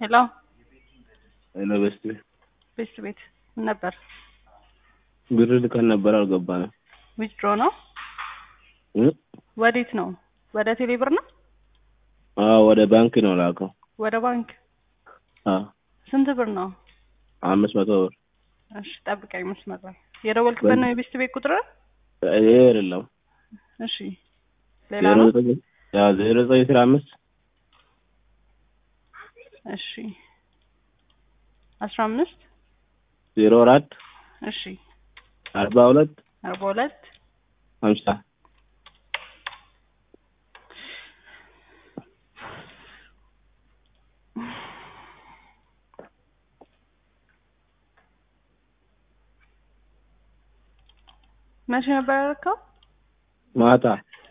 ሄሎ ሄሎ በስቲ ቤት ቤት ምን ነበር? ብር ልከን ነበር አልገባንም። ዊዝድሮ ነው? እ? ወዴት ነው? ወደ ቴሌ ብር ነው? አዎ ወደ ባንክ ነው ላከው። ወደ ባንክ አዎ ስንት ብር ነው? አምስት መቶ ብር እሺ ጠብቀኝ መስመር ላይ የደወልክበት ነው የቤስት ቤት ቁጥር? ይሄ አይደለም እሺ ሌላ ዜሮ ነው? ዘጠኝ ያው ዜሮ ዘጠኝ አስራ አምስት እሺ አስራ አምስት ዜሮ አራት እሺ አርባ ሁለት አርባ ሁለት ሀምሳ መቼ ነበር ያደረከው? ማታ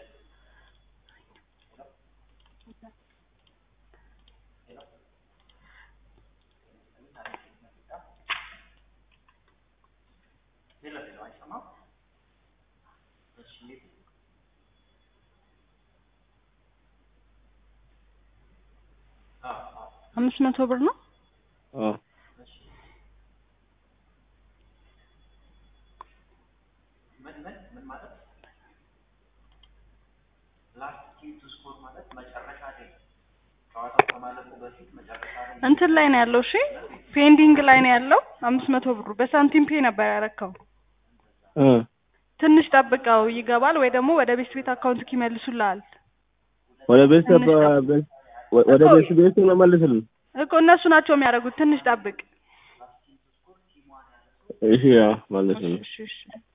አምስት መቶ ብር ነው? አዎ እንትን ላይ ነው ያለው። እሺ ፔንዲንግ ላይ ነው ያለው አምስት መቶ ብሩ በሳንቲም ፔ ነበር ያረከው። እ ትንሽ ጠብቀው ይገባል ወይ ደግሞ ወደ ቤት ቤት አካውንት ይመልሱልሃል ወደ ቤት ትንሽ ጠብቅ። ወደ ቤት ቤት ነው መልስልን። እኮ እነሱ ናቸው የሚያደርጉት። ትንሽ ጠብቅ። እሺ ያው መልስልን። እሺ እሺ